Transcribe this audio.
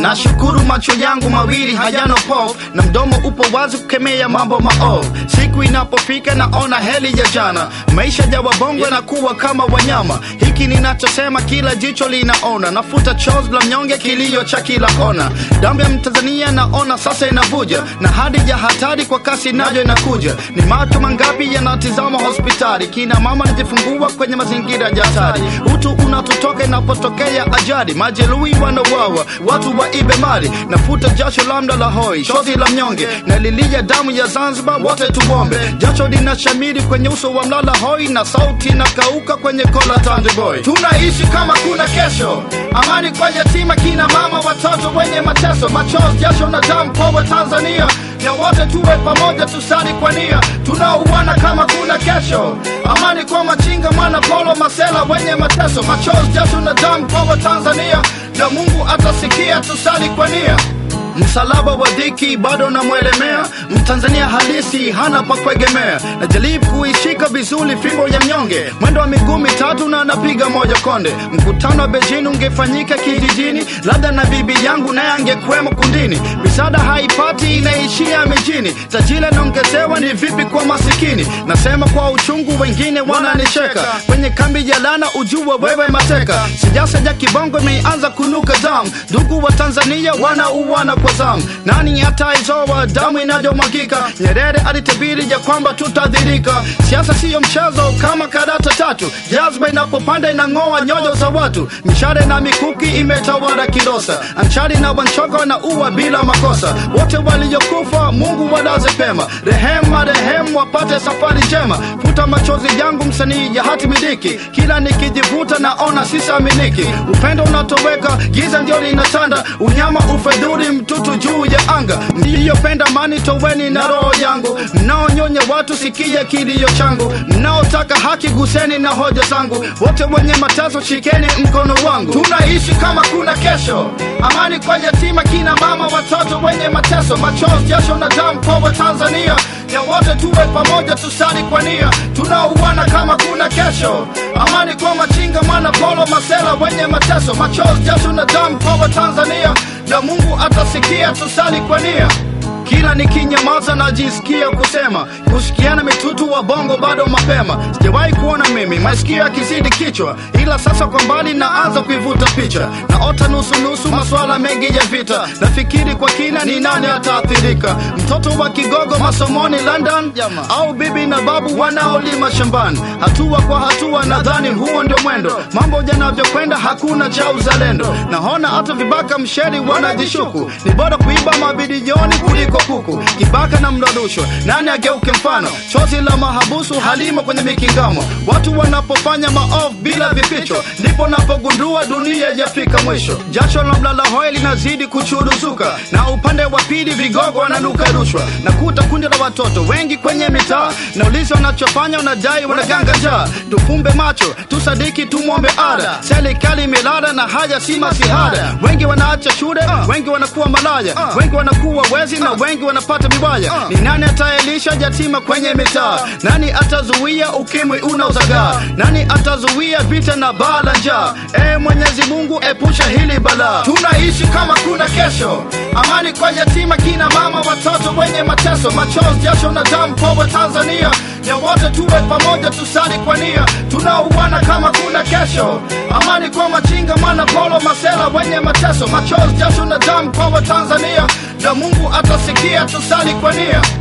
nashukuru macho yangu mawili hayana pofu na mdomo upo wazi kukemea mambo maovu siku inapofika naona heli ya jana maisha ya wabongo yanakuwa kama wanyama hiki ninachosema kila jicho linaona nafuta chozi la mnyonge kilio cha kila kona damu ya mtanzania naona sasa inavuja na hadi ya hatari kwa kasi nayo inakuja ni macho mangapi yanatizama hospitali kina mama najifungua kwenye mazingira ya hatari utu unatutoka inapotokea ajali majeruhi wanauawa watu waibe mali nafuta jasho lamda la hoi shozi la mnyonge na lilia damu ya zanzibar wote tuombe jasho linashamiri kwenye uso wa mlala hoi na sauti inakauka kwenye kola tanjeboy tunaishi kama kuna kesho amani kwa yatima kina mama watoto wenye mateso machozi jasho na damu kwa tanzania na wote tuwe pamoja tusali kwa nia tunaouana kama kuna kesho amani kwa machinga mwana polo masela wenye mateso machozi jasho na damu kwa tanzania na mungu atasikia tusali kwa nia msalaba wa dhiki bado namwelemea mtanzania halisi hana pa kuegemea najaribu kuishika vizuri fimbo ya mnyonge mwendo wa miguu mitatu na napiga moja konde mkutano wa beijing ungefanyika kijijini labda na bibi yangu naye angekuwemo kundini misaada haipati inaishia mijini tajiri naongezewa ni vipi kwa masikini nasema kwa uchungu wengine wananicheka kwenye kambi ya lana ujua wewe mateka siasa ya kibongo imeanza kunuka damu ndugu wa tanzania wanauana kwa zamu nani ataizoa damu inayomwagika nyerere alitabiri ya kwamba tutadhirika siasa siyo mchezo kama karata tatu jazba inapopanda inang'oa nyoyo za watu mishare na mikuki imetawala kilosa anchari na wanchoka na uwa bila makosa wote waliokufa mungu walaze pema rehema rehemu wapate safari njema futa machozi yangu msanii ya hati miliki kila nikijivuta naona sisaminiki upendo unatoweka giza ndio linatanda unyama ufedhuri mtutu juu ya anga mliyopenda mani toweni na roho yangu mnaonyonya watu sikia kilio changu mnaotaka haki guseni na hoja zangu wote wenye mateso shikeni mkono wangu tunaishi kama kuna kesho amani kwa yatima kina mama watoto wenye mateso machozi jasho na damu kwa watanzania ya wote tuwe pamoja tusali kwa nia tunauana kama kuna kesho amani kwa machinga mwana polo masela wenye mateso machozi jasho na damu kwa watanzania na mungu atasikia tusali kwa nia kila nikinyamaza najisikia kusema kusikiana mitutu wa bongo bado mapema sijawahi kuona mimi masikio yakizidi kichwa ila sasa kwa mbali naanza kuivuta picha naota nusunusu maswala mengi ya vita nafikiri kwa kina ni nani ataathirika mtoto wa kigogo masomoni london au bibi na babu wanaolima shambani hatua kwa hatua nadhani huo ndio mwendo mambo yanavyokwenda hakuna cha uzalendo naona hata vibaka msheri wanajishuku ni bora kuiba mabilioni kuliko kuku kibaka na mdodusho nani ageuke mfano chozi la mahabusu halimo kwenye mikingamo watu wanapofanya maovu bila vificho ndipo napogundua dunia yafika mwisho jasho la mlala hoi linazidi kuchuruzuka na upande wa pili vigogo wananuka rushwa nakuta kundi la watoto wengi kwenye mitaa na ulizi wanachofanya wanadai wanaganga njaa tufumbe macho tusadiki tumwombe ada serikali imelala na haya si masihada wengi wanaacha shule wengi wanakuwa malaya wengi wanakuwa wezi na wengi wanapata vibaya ni nani ataelisha yatima kwenye mitaa nani atazuia ukimwi unaozagaa nani atazuia vita na baa la njaa e mwenyezi mungu epusha hili balaa tunaishi kama kuna kesho amani kwa yatima kina mama watoto wenye mateso machozi jasho na damu kwa tanzania ya wote tuwe pamoja tusali kwa nia tunauana kama kuna kesho amani kwa machinga mwana polo masela wenye mateso machozi jasho na damu kwa tanzania na mungu atasikia tusali kwa nia